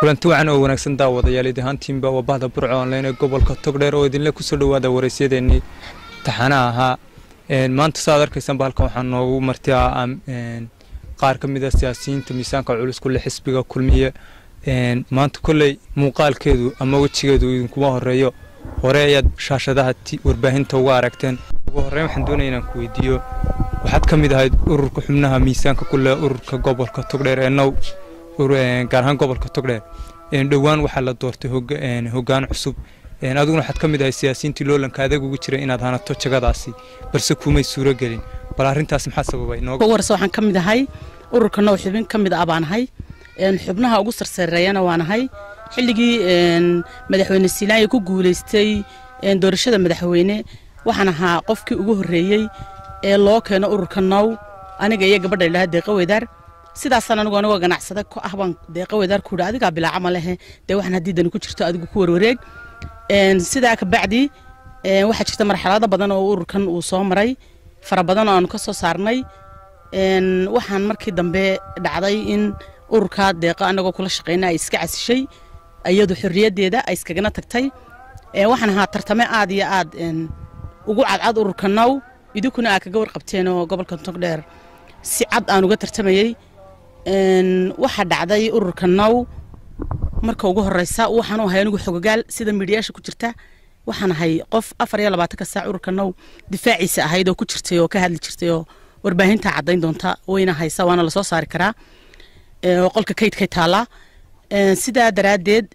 kulanti wacan oo wanaagsan daawadayaal idi ahaantiinba waa bahda burco online ee gobolka togdheer oo idinle kusoo dhowaada waraysyadeenii taxanaha ahaa maanta saaad arkaysaan halkan waxaa noogu martiaa qaar ka mid a siyaasiyiinta miisaanka culus kule xisbiga kulmiye maanta kolley muuqaalkeedu ama wejigeedu idinkuma horeeyo hore ayaad shaashadaha warbaahinta uga aragteen ugu horreyn waxaan doonaya inaan ku weydiiyo waxaad ka mid ahayd ururka xubnaha miisaanka kule ururka gobolka togdheer ee now gaar ahaan gobolka togdheer dhowaan waxaa la doortay hoggaan cusub adiguna waxaad ka mid ahay siyaasiyiintii loolanka adag ugu jiray inaad hanato jagadaasi balse kumay suuro gelin bal arrintaas maxaa sababay warse waxaan ka mid ahay ururka now xubin ka mid ah baan ahay xubnaha ugu sarsareeyana waan ahay xilligii madaxweyne silaanya ku guulaystay doorashada madaxweyne waxaan ahaa qofkii ugu horreeyey ee loo keeno ururka now aniga iyo gabadha idhaha deeqa weydaar sidaasaan anigu anigoo ganacsada ku ah baan deeqa weydaar ku yidhi adigaa bilaaca lehe dee waxaan haddii dani ku jirto adigu ku warwareeg sidaa kabacdi waxaa jirta marxalado badan oo ururkan uu soo maray fara badan oo aanu ka soo saarnay waxaan markii dambe dhacday in ururkaa deeqa anagoo kula shaqeyna ay iska casishay iyadu xorriyaddeeda ay iskagana tagtay waxaan ahaa tartame aad iyo aad ugu cadcad ururka now idinkuna aa kaga warqabteen oo gobolka togdheer si cad aan uga tartamayey waxaa dhacday ururka now marka ugu horeysa waxaan u ahay anigu xogogaal sida miidhiyaasha ku jirta waxaan ahay qof afar iyo labaatanka saac ururka now difaaciisa ahayd oo ku jirtay oo ka hadli jirtay oo warbaahinta caddayn doonta wayna haysa waana lasoo saari karaa oo qolka kaydkay taallaa sidaa daraaddeed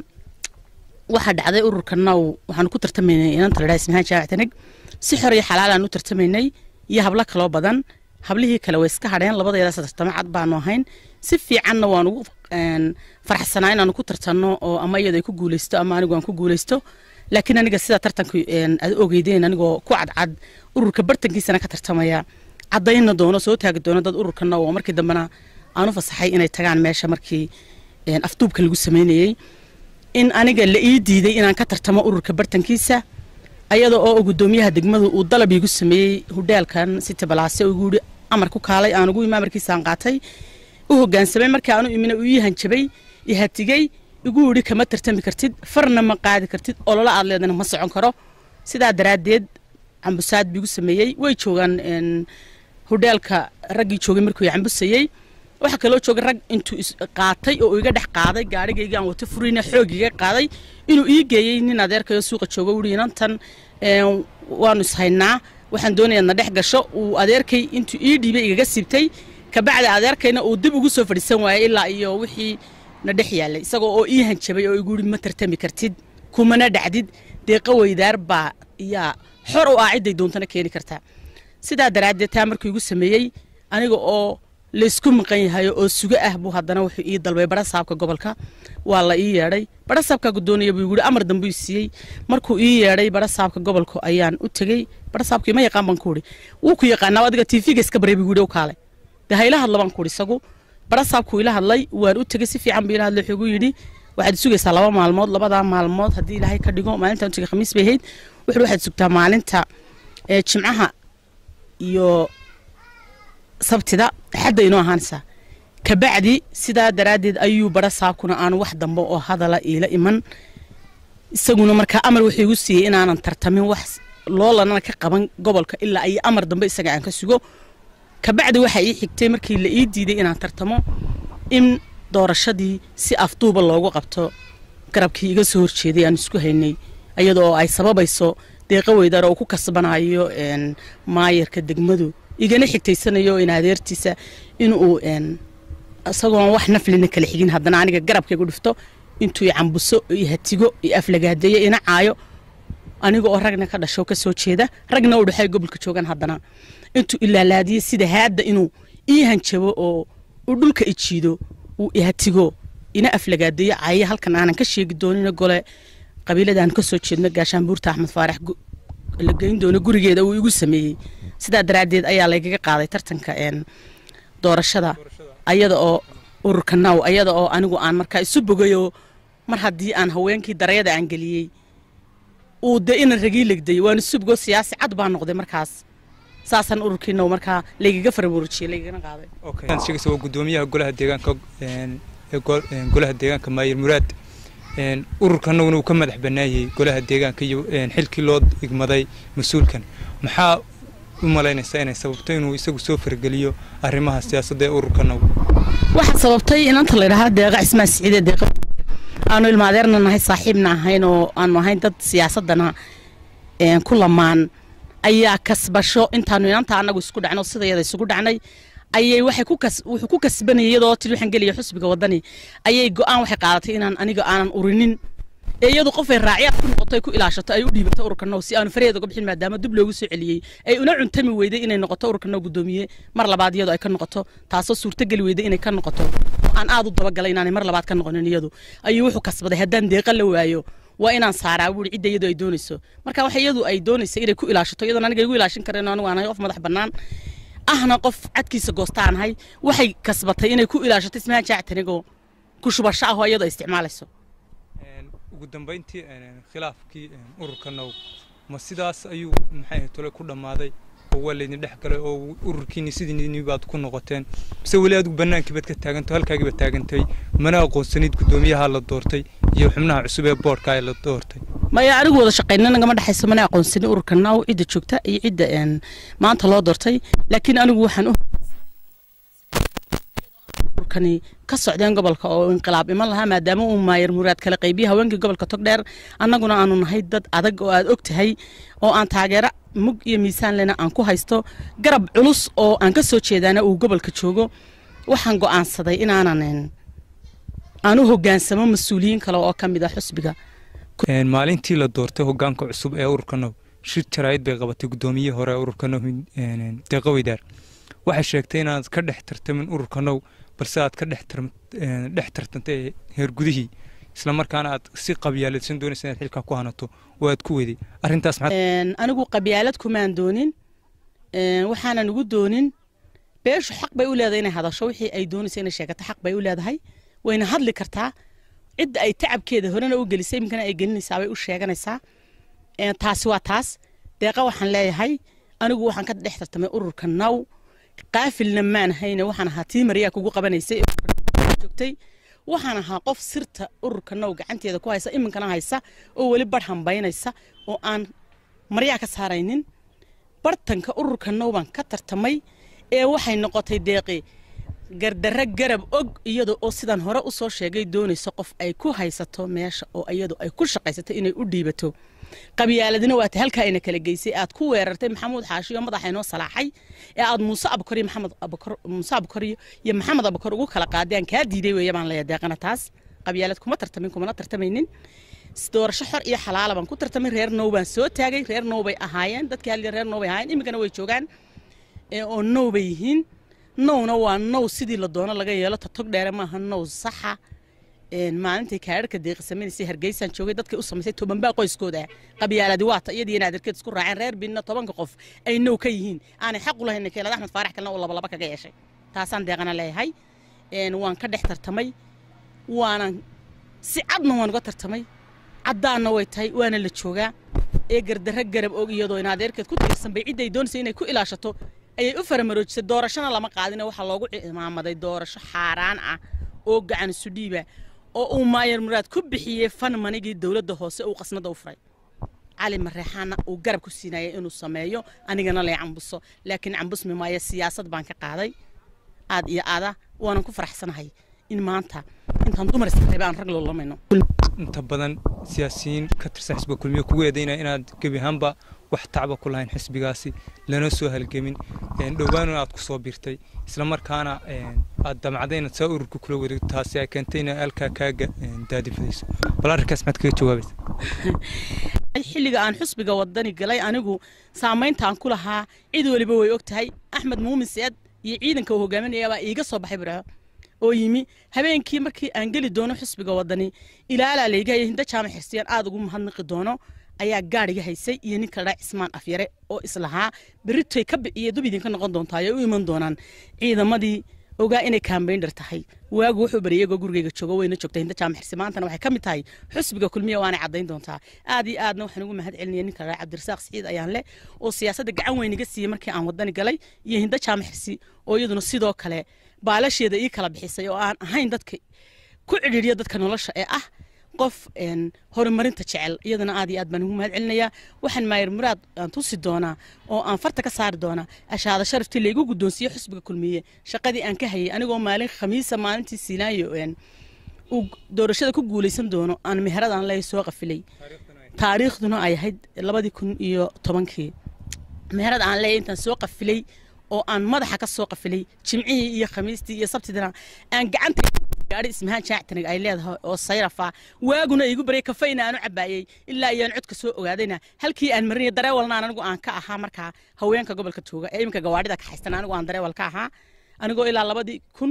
waxaa dhacday ururka now waxaanu ku tartamaynay inanta la dhaha ismahaan jaawac taneg si xor iyo xalaal aan u tartamaynay iyo hablo kaloo badan hablihii kale way iska hadheen labadeedaas tartamo cad baanu ahayn si fiicanna waan ugu farxsanaa inaanu ku tartanno oo ama iyadu ay ku guulaysto ama anigu aan ku guulaysto laakiin aniga sida tartanku aad ogeydeen anigoo ku cadcad ururka bartankiisana ka tartamaya caddaynna doono soo taagi doono dad ururka now oo markii dambena aan u fasaxay inay tagaan meesha markii afduubka lagu sameynayey in aniga la ii diiday inaan ka tartamo ururka bartankiisa ayada oo gudoomiyaha degmadu uu dalab iigu sameeyey hudheelkan city balaase igu yidhi amar ku kaalay aan ugu imi amarkiisaan qaatay u hoggaansamay markii aanu imina uu ii hanjabay ihatigey igu yidhi kama tartami kartid farna ma qaadi kartid ololo aad leedana ma socon karo sidaa daraaddeed cambusaad biigu sameeyey way joogaan hudheelka raggii joogay markuu cambusayey waxaa kaloo jooga rag intuu qaatay oo iga dhex qaaday gaarigayga aan wato furiina xoog iga qaaday inuu ii geeyey nin adeerkayo suuqa jooga wuhi inantan waanu ishaynaa waxaan doonayaa na dhex gasho uu adeerkay intuu ii dhiibay igaga siibtay kabacdi adeerkayna uu dib ugu soo fadhiisan waayey ilaa iyo wixii na dhex yaalay isagoo oo ii hanjabay oo igu yidhi ma tartami kartid kumana dhacdid deeqa weydaar baa yaa xor u ah cidday doontana keeni kartaa sidaa daraaddeed taa markuu igu sameeyey aniga oo laysku maqan yahay oo sugo ah buu haddana wuxuu ii dalbay barasaabka gobolka waa la ii yeedhay barasaabkaa gudoonaya buu yidhi amar dambe ii siiyey markuu ii yeedhay barasaabka gobolka ayaan u tegey barasaabkii ma yaqaan baan ku idhi wuu ku yaqaanaa adiga tiifiga iska baray buu yidhi u kaalay dee hayla hadla baan ku idhi isagu barasaabkuu ila hadlay waan u tegey si fiican buu ila hadlay wuxuu igu yidhi waxaad sugaysaa laba maalmood labadaa maalmood haddii ilaahay ka dhigo maalintaan u tegey khamiis bay ahayd wuxuu waxaad sugtaa maalinta jimcaha iyo sabtida xadda inoo ahaanaysaa kabacdi sidaa daraaddeed ayuu bara saabkuna aanu wax dambe oo hadala iila iman isaguna markaa amar wuxuu igu siiyey inaanan tartamin wax loolanana ka qaban gobolka ilaa ay amar dambe isaga aan ka sugo kabacdi waxaa ii xigtay markii la ii diiday inaan tartamo in doorashadii si afduuba loogu qabto garabkii iga soo horjeeday aan isku haynay iyadoo ay sababayso deeqa weydaar oo ku kasbanayo maayarka degmadu igana xigtaysanayo in adeertiisa inuu isagoon wax naflina kala xigin haddana aniga garabkaygu dhifto intuu cambuso iyo hatigo iyo aflagaadeeyo ina caayo aniga oo ragna ka dhasho ka soo jeeda ragna u dhexay gobolka joogaan haddana intuu ilaalaadiyey sida haadda inuu ii hanjabo oo uu dhulka ijiido uu ihatigo ina aflagaadeeyo caayo halkan aanan ka sheegi doonina gole qabiiladaan ka soo jeedno gaashaanbuurta axmed faarax la geyn doono gurigeeda uu igu sameeyey sidaa daraaddeed ayaa laygaga qaaday tartanka doorashada ayada oo ururka now ayada oo anigu aan markaa isu bogayoo mar haddii aan haweenkii darayada aan geliyey uu dee inan ragii legday waan isu bogo siyaasi cad baa noqday markaas saasaan ururkiina markaa laygaga farabuurujiyey laygagana qaaday sheegaysa waa gudoomiyaha golaha deegaanka ee golaha deegaanka maayir muraad ururkanaguna uu ka madax bannaayay golaha deegaanka iyo xilkii loo igmaday mas-uulkan maxaa u malaynaysaa inay sababto inuu isagu soo fargeliyo arrimaha siyaasadda ee ururkanagu waxaa sababtay inanta la yidhahaa deeqa cismaan siciide deeqa aanu ilmaadeerna nahay saaxiibna ahayn oo aanu ahayn dad siyaasaddana ku lamaan ayaa kasbasho intaanu inanta anagu isku dhacno sidayada isugu dhacnay ayay waxay ku kas wuxuu ku kasbanayay iyadoo tiri waxaan gelaya xusbiga wadani ayay go-aan waxay qaadatay inaan aniga aanan urinin ee iyadu qofay raacyaad ku noqoto ay ku ilaashato ay u dhiibato ururka now si aanu faraheeda uga bixin maadaama dib loogu soo celiyey ay una cuntami weyday inay noqoto ururka now guddoomiye mar labaad iyadu ay ka noqoto taasoo suurtogeli weyday inay ka noqoto oo aan aad u dabagalay inaanay mar labaad ka noqonin iyadu ayuu wuxuu kasbaday haddaan deeqa la waayo waa inaan saaraa buuri cidda iyadu ay doonayso marka waxa iyadu ay doonaysa inay ku ilaashato iyadoon aniga igu ilaashin kareen anigu aan ahay qof madax bannaan ahna qof cadkiisa goostaan ahay waxay kasbatay inay ku ilaashato ismahaan jaactanigoo ku shubasho ah oo iyadu ay isticmaalayso ugu dambeyntii khilaafkii ururka now ma sidaas ayuu maxay tole ku dhammaaday oo waa laydin dhex galay oo ururkiini sidiini baad ku noqoteen mise weli adigu bannaankii baad ka taagantay halkaagii baad taagantay mana aqoonsanid guddoomiyaha la doortay iyo xubnaha cusub ee boorka ee la doortay maya anigu wada shaqayna nagama dhexayso mana aqoonsanin ururka now cidda joogta iyo cidda maanta loo doortay laakiin anigu waxaan u ururkani ka socdeen gobolka oo inqilaab iman lahaa maadaama uu maayar muraad kala qaybiya haweenkii gobolka togdheer annaguna aanu nahay dad adag oo aad og tahay oo aan taageero mug iyo miisaan lena aan ku haysto garab culus oo aan ka soo jeedaana uu gobolka joogo waxaan go'aansaday inaanan aan u hoggaansamo mas-uuliyiin kale oo ka mid ah xusbiga maalintii la doortay hoggaanka cusub ee ururka now shir jaraa'id bay qabatay guddoomiyihii hore ee ururka now deeqa weydaar waxay sheegtay inaad ka dhex tartamin ururka now balse aad ka dhex tartantay heer gudihii isla markaana aad si qabyaaladsan doonaysa inaad xilkaa ku hanato oo aad ku weday arrintaas anigu qabyaalad kumaan doonin waxaanan ugu doonin beeshu xaq bay u leedahay inay hadasho wixii ay doonaysa inay sheegato xaq bay u leedahay wayna hadli kartaa cidda ay tacabkeeda horena u gelisay iminkana ay gelinaysaa bay u sheeganaysaa taasi waa taas deeqa waxaan leeyahay anigu waxaan ka dhex tartamay ururka now qaafilna maan hayne waxaan ahaa tii maryaa kugu qabanaysay joogtay waxaan ahaa qof sirta ururka now gacanteeda ku haysa iminkana haysa oo weli barh hambaynaysa oo aan maryaa ka saaraynin bartanka ururka now baan ka tartamay ee waxay noqotay deeqi gardarro garab og iyada oo sidaan hore u soo sheegay doonayso qof ay ku haysato meesha oo iyadu ay ku shaqaysato inay u dhiibato qabyaaladina waata halkaa ayna kala geysay aad ku weerartay maxamuud xaashiyo madaxa inoo salaaxay ee aad muuse abukar iyo maxamed abukar muuse abukar iyo maxamed abukar ugu kala qaadeen kaa diiday weeye baan leeyahay deeqana taas qabyaalad kuma tartamin kumana tartamaynin doorasho xor iyo xalaala baan ku tartamay reer now baan soo taagay reer now bay ahaayeen dadkii halli reer now bay ahaayeen iminkana way joogaan oo now bay yihiin nowna waa now sidii la doono laga yeelo tatog dheere maaha now saxa maalintii kaadharka deeqi samaynaysa hargeysaan joogay dadkay u samaysay tobanbaa qoyskooda qabyaaladi waata iyadii in adeerkeed isku raaceen reer binna tobanka qof ay now ka yihiin aanay xaq u lahayn keelad axmed faarax kalena uu labalaba kaga yeeshay taasaan deeqana leeyahay waan ka dhex tartamay waanan si cadna waan uga tartamay caddaanna way tahay waana la joogaa ee gardarro garab og iyadoo in adeerkeed ku tiirsan bay cidday doonaysa inay ku ilaashato ayay u faramaroojisay doorashona lama qaadine waxaa loogu cimaamaday doorasho xaaraan ah oo gacan isu dhiiba oo uu maayar muraad ku bixiyey fan manigii dowladda hoose uu qasnada u furay cali mareexaana uu garab ku siinayay inuu sameeyo anigana lay cambuso laakiin cambusmi maayo siyaasad baan ka qaaday aad iyo aada waanan ku faraxsanahay in maanta intaan dumar isreeba aan rag loolamayno inta badan siyaasiyiin ka tirsan xisbiga kulmiye kugu eedaynaya inaad gebi ahaanba wax tacba ku lahayn xisbigaasi lana soo halgemin dhowaan aad ku soo birtay isla markaana aad damacday inaad saa ururka kula wareegto taasi ay keentay inay halkaa kaaga daadifadayso bal arrinkaas maxaad kaga jawaabaysa xilliga aan xusbiga wadani galay anigu saamayntaan ku lahaa cid waliba way og tahay axmed muumin seed iyo ciidanka uu hogaaminayaabaa iiga soo baxay burco oo yimi habeenkii markii aan geli doono xusbiga wadani ilaalaa laygahaya hinda jaamac xirsiyaan aada ugu mahadnaqi doono ayaa gaadhiga haysay iyo nin kala dhaa cismaan afyare oo islahaa beritoy ka iyo dub idinka noqon doontaa ay u iman doonaan ciidamadii ogaa inay kaambayndhar tahay waagu wuxuu baryay iyagoo gurigayga joogo wayna joogtay hinda jaamac xirsi maantana waxay ka mid tahay xusbiga kulmiya waanay caddayn doontaa aad iyo aadna waxaan ugu mahad celinaya nin kala dhaa cabdirasaaq siciid ayaan leh oo siyaasadda gacan weyn iga siiyey markii aan wadani galay iyo hinda jaamac xirsi oo iyaduna sidoo kale baalasheeda ii kala bixisay oo aan ahayn dadka ku cidhiidhiya dadka nolosha ee ah qof horumarinta jecel iyadana aad iyo aad baan ugu mahad celinayaa waxaan maayir muraad aan tusi doonaa oo aan farta ka saari doonaa ashaada sharaftii laygu guddoonsiiye xusbiga kulmiye shaqadii aan ka hayay anigoo maalin khamiisa maalintii siinaayo uu doorashada ku guulaysan doono aan meheradaan ley soo qafilay taariikhduna ay ahayd labadii kun iyo tobankii meherad aan leeyahay intaan soo qafilay oo aan madaxa ka soo qafilay jimcihii iyo khamiistii iyo sabtidina aan gacanta gaari ismahaan jaactanig ay leedahay oo sayrafa waaguna igu baryay kafayna aanu cabaayey ilaa iyaan codka soo ogaadayna halkii aan marinay dareewalna anigu aan ka ahaa markaa haweenka gobolka tooga ee iminka gawaadhida ka haystan anigu aan dareewal ka ahaa anigoo ilaa labadii kun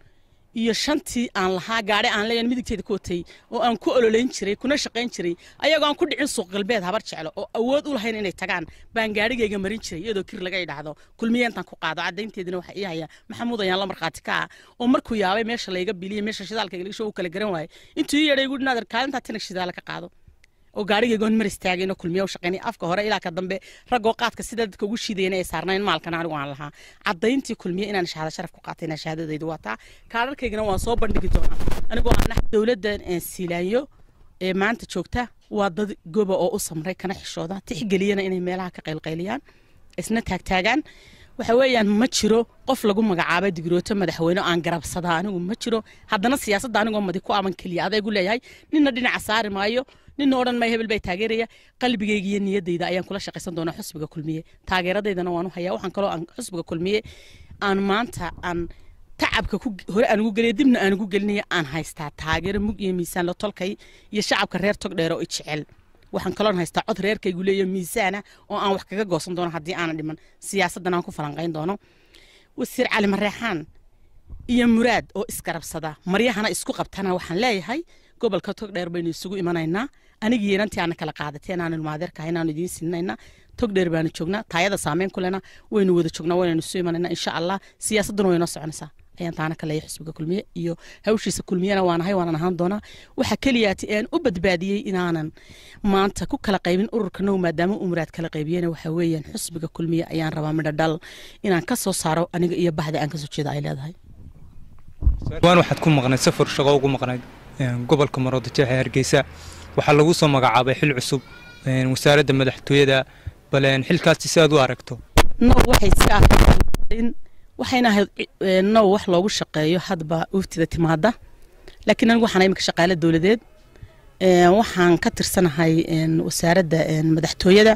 iyo shantii aan lahaa gaadhi aan leeyahay midigteeda ku watay oo aan ku ololeyn jiray kuna shaqayn jiray ayagoo aan ku dhicin suuq galbeed habar jeclo oo awood u lahayn inay tagaan baan gaadhigayga marin jiray iyadoo kir laga idhaahdo kulmiye intaan ku qaado caddaynteedina waxa ii haya maxamuud ayaan la markhaati ka ah oo markuu yaabay meesha layga biliyay meesha shidaalka lagasho uu kala garan waayay intuu ii yeedhay guudhi naadir kaalintaa tanag shidaala ka qaado oo gaarigaygoon mar istaagay inoo kulmiye u shaqaynay afka hore ilaa ka dambe raggoo qaadka sida dadka ugu shiidayna ay saarnayn maalkana anigu aan lahaa caddayntii kulmiye inaan shahaado sharaf ku qaatayna shahaadadaydu waa taa kaararkaygana waan soo bandhigi doonaa anigoo aan dowladda siilaanyo ee maanta joogta waa dad goba oo u samray kana xishooda tixgeliyana inay meelaha ka qaylqayliyaan isna taagtaagaan waxa weeyaan ma jiro qof lagu magacaabay digrooto madaxweyne aan garabsadaa anigu ma jiro haddana siyaasadda anigoo madi ku aman keliya adaygu leeyahay nina dhinaca saari maayo nina odhan maayo hebel bay taageeraya qalbigayga iyo niyadayda ayaan kula shaqaysan doonaa xusbiga kulmiye taageeradaydana waan u hayaa waxaan kaloo aan xusbiga kulmiye aan maanta aan tacabka hore aan ugu geliya dibna aan ugu gelinaya aan haystaa taageero mug iyo miisaan la tolkay iyo shacabka reer togdheer oo i jecel waxaan kaloon haystaa cod reerkaygu leeyo miisaana oo aan wax kaga goosan doono haddii aanan dhiman siyaasaddan aan ku falanqayn doono wasiir cali mareexaan iyo muraad oo isgarabsada maryahana isku qabtana waxaan leeyahay gobolka togdheer baynu isugu imanaynaa anigii inantii aana kala qaadateen aanu ilmaadeerkahay inaanu idiin sininaynaa togdheer baanu joognaa taayada saameyn ku lena waynu wada joognaa waynaynu isu imanaynaa insha allah siyaasadduna way noo soconaysaa ayaan taana ka leeyahay xusbiga kulmiye iyo hawshiisa kulmiyena waanahay waanan ahaan doonaa waxa keliyaati aan u badbaadiyey inaanan maanta ku kala qaybin ururka now maadaama uu muraad kala qaybiyena waxa weeyaan xusbiga kulmiye ayaan rabaa midho dhal inaan ka soo saaro aniga iyo bahda aan kasoo jeeda ay leedahay waan waxaad ku maqnayd safar shaqo ugu maqnayd gobolka maroodijeexe hargeysa waxaa lagu soo magacaabay xil cusub wasaaradda madaxtooyada bal xilkaasi si aad u aragto now waxay si ahayd waxayna ahayd now wax loogu shaqeeyo hadba uftida timaada laakiin anigu waxaan iminka shaqaale dowladeed waxaan ka tirsanahay wasaaradda madaxtooyada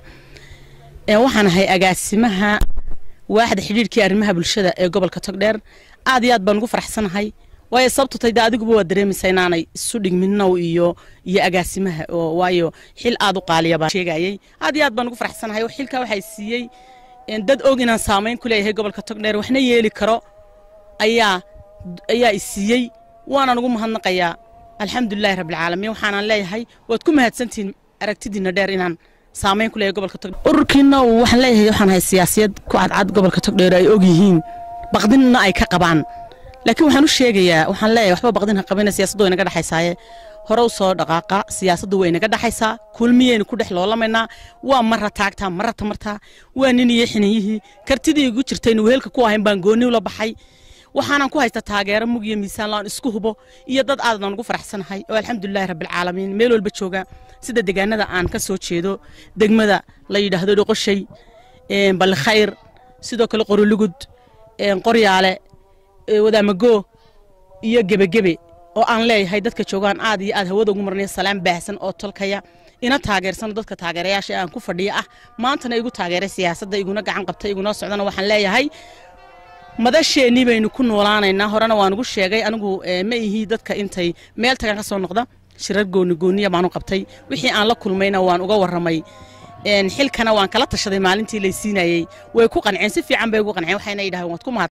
waxaan ahay agaasimaha waaxda xidhiirkii arrimaha bulshada ee gobolka togdheer aad iyo aad baan ugu faraxsanahay waayo sababtu tay de adiguba waa dareemaysaa inaanay isu dhigmin now iyo iyo agaasimaha oo waayo xil aad u qaaliya baan sheegayay aad iyo aad baan ugu faraxsanahay xilkaa waxay siiyey dad og inaan saamayn ku leeyahay gobolka togdheer waxna yeeli karo ayaa ayaa i siiyey waanaan ugu mahadnaqayaa alxamdulilahi rabbilcaalamiin waxaanan leeyahay waad ku mahadsantihiin aragtidiina dheer inaan saamayn ku leeyahay gobolka togdheer ururkiina waxaan leeyahay waxaan ahay siyaasiyad ku cadcad gobolka togdheer ay og yihiin baqdinna ay ka qabaan laakiin waxaan u sheegayaa waxaan leeyahay waxba baqdin ha qabina siyaasaddu way naga dhexaysaaye hore u soo dhaqaaqa siyaasaddu way naga dhexaysaa kulmiyeynu ku dhex loolamaynaa waa marra taagtaa marra tamartaa waa nin iyo xiniyihii kartidii igu jirtaynu wehelka ku ahayn baan goonni ula baxay waxaanan ku haysta taageero mug iyo miisaan laan isku hubo iyo dad aadaan ugu faraxsanahay oo alxamdulilahi rabbilcaalamiin meel walba jooga sida deegaanada aan ka soo jeedo degmada la yidhaahdo dhoqoshay ballikhayr sidoo kale qorolugud qoryaale wadaamago iyo gebegebe oo aan leeyahay dadka joogaan aad iyo aad hawada ugu marnaya salaan baahsan oo tolkaya ina taageersano dadka taageerayaasha ee aan ku fadhiya ah maantana igu taageeray siyaasadda iguna gacan qabtay igunoo socdana waxaan leeyahay madasheennii baynu ku noolaanaynaa horena waan ugu sheegay anigu ma ihii dadka intay meel tagan ka soo noqda shirar gooni gooniya baanu qabtay wixii aan la kulmayna waan uga warramay xilkana waan kala tashaday maalintii laysiinayey way ku qanceen si fiican bay ugu qanceen waxayna yidhahdeen waad ku mahad